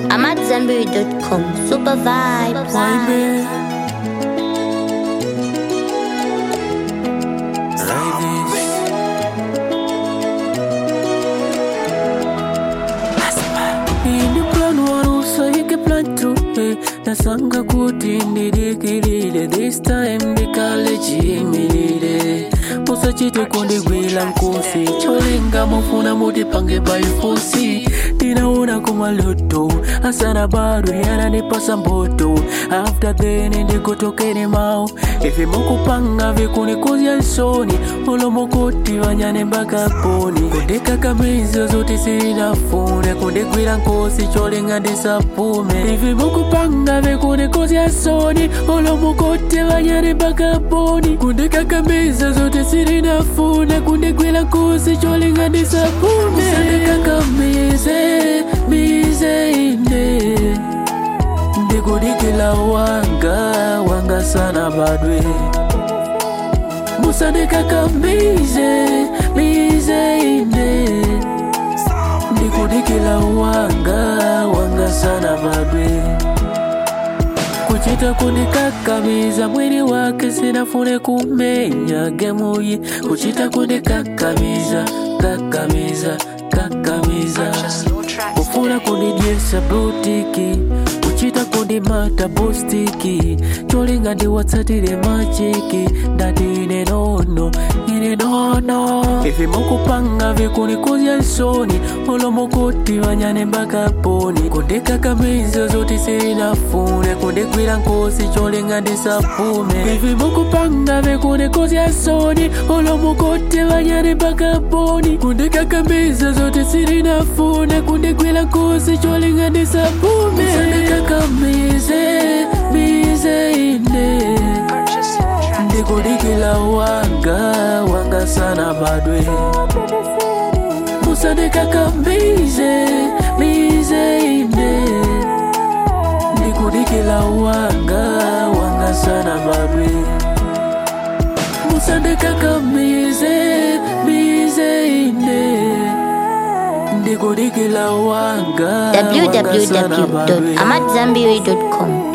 I'm at Zenberry.com. Super vibes. Ini plan warusa ike plan tu eh. Nasanga kuti ndidikilile This time ndikale chimilile musachite kundigwira nkosi cholinga mufuna mutipange paifosi ndinaona kumaloto asana bado yanandipasa mboto after then ndigotokeni mau ivi mukupanga vikunikuzya nsoni olomokuti vanyane mpaka poni kundikakamiza zoti sirinafune kundigwira nkosi cholinga ndisapume ivi mukupanga vikunikuzya nsoni olomokuti vanyane mpaka poni kundikakamiza zoti sirinafune kundigwira nkosi cholinga ndisapume sandikakamize mize ine ndikudikila wanga wanga sana badwe musandikakamize mize ine ndikudikila wanga wanga sana badwe kuchita kundikakamiza mwili wake sinafune kumenya gemuyi kuchita kundikakamiza kakamiza kakamiza kufuna kundidyesa butiki kuchita kundimata bustiki cholinga ndiwatsatire machiki ndati ine nono ine nono ivi mukupanga vikunikuzya nsoni olomokuti vanyane mpaka poni kundikakamiza zoti sirinafune kundigwira nkosi cholinga ndisapume ivi mukupanga vikunikuzya nsoni olomokuti vanyane mpaka poni kundikakamiza zoti sirinafune kundigwira nkosi cholinga ndisapume sandikakamize mize ine ndikudikila wanga wanga sana badwe musandikakamize mize ine ndikudikila wanga wanga sana badwe musandikakamize mize ine ndikudikila wanga wanga sana badwe www.amatzambiri.com.